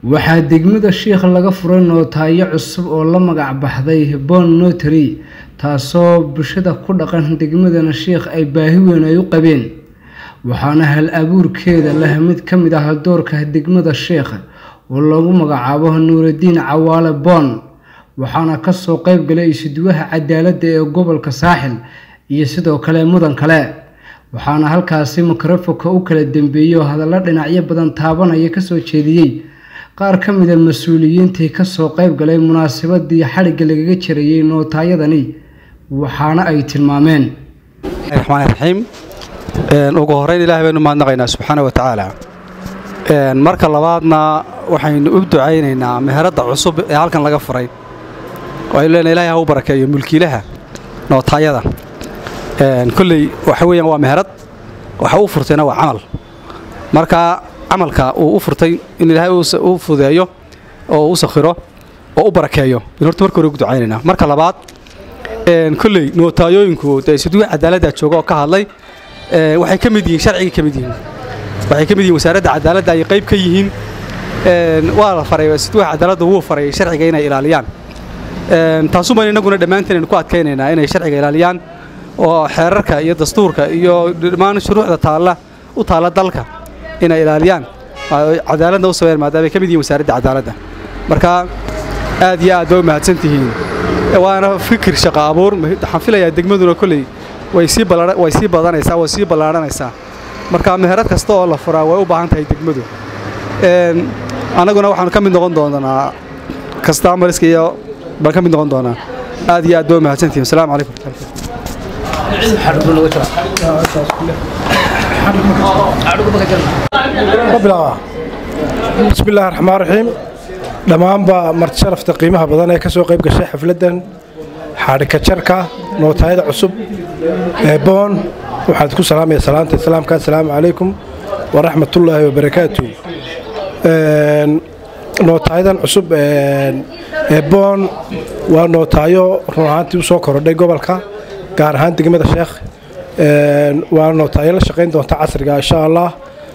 waxaa degmada sheikh laga furay nootaayo cusub oo la magac baxday bon notary taasoo bulshada ku dhaqan degmadana sheikh ay baahi weyn ay u qabeen waxaana hal abuurkeeda leh mid ka mid ah doorka degmada sheikh oo lagu magacaabo nuuraddiin cawaale boon waxaana kasoo qeyb galay isuduwaha cadaaladda ee gobolka saaxil iyo sidoo kale mudan kale waxaana halkaasi mikrofonka u kala dambeeyey oo hadallo dhinacyo badan taabanaya kasoo jeediyey qaar ka mida mas-uuliyiintii kasoo qeyb galay munaasabadii xadhigga lagaga jarayey nootaayadani waxaana ay tilmaameen raxmaan raxiim ugu horeyn ilaah baynu mahadnaqaynaa subxaana wa tacaala marka labaadna waxaynu u ducaynaynaa meheradda cusub ee halkan laga furay aynu leenahay ilahay ha u barakeeyo mulkiilaha nootaayada kolley waxa weeyaan waa meherad waxa uu furtayna waa camal marka camalka uu u furtay in ilaahay u fudeeyo oo u sakhiro oo u barakeeyo in horta marka hore ugu ducaynaynaa marka labaad kolley nootaayooyinku dee siduwi cadaaladda jooga oo ka hadlay waxay ka mid yihiin sharcigay ka mid yihiin waxay ka mid yihiin wasaaradda cadaaladda ay qayb ka yihiin waa la faray siduwaha cadaaladda wuu faray sharciga inay ilaaliyaan taasuban innaguna dhammaanteen aynu ku adkaynaynaa inay sharciga ilaaliyaan oo xeerarka iyo dastuurka iyo dhammaan shuruucda taalla u taalla dalka inay ilaaliyaan cadaaladna u sameeyaan maadaama ay ka mid yihiin wasaaradda cadaaladda marka aad iyo aad bay u mahadsan tihiin waana fikir shaqo abuur waxaan filayaa degmaduna kolley way sii way sii badanaysaa way sii ballaadhanaysaa marka meherad kasta oo la furaa way u baahan tahay degmadu annaguna waxaanu ka mid noqon doonaa kastamariska iyo baan ka mid noqon doonaa aad iyo aad bay u mahadsantihiin asalaamu calaykum bismi illahi raxmaan raxiim dhammaanba marti sharafta qiimaha badan ee ka soo qayb gashay xafladdan xadhika jarka nootaayada cusub ee boon waxaad ku salaamaya salaanta islaamka assalaamu calaykum waraxmatullaahi wabarakaatu nootaayadan cusub ee boon waa nootaayo run ahaantii u soo korodhay gobolka gaar ahaan degmada sheekh waa nootaayo la shaqayn doonta casriga insha allah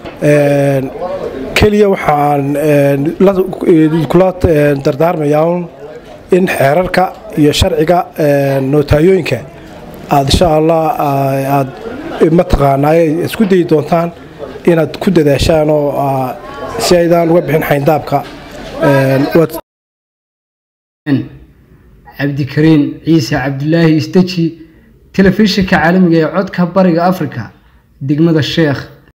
keliya waxaan kula dardaarmayaa un in xeerarka iyo sharciga nootaayooyinka aad insha allah aad mataqaanaaye isku dayi doontaan inaad ku dadaashaan oo si aydaan uga bixin xayndaabka cabdikariin ciise cabdulaahi isteji telefishinka caalamiga ee codka bariga afrika degmada sheekh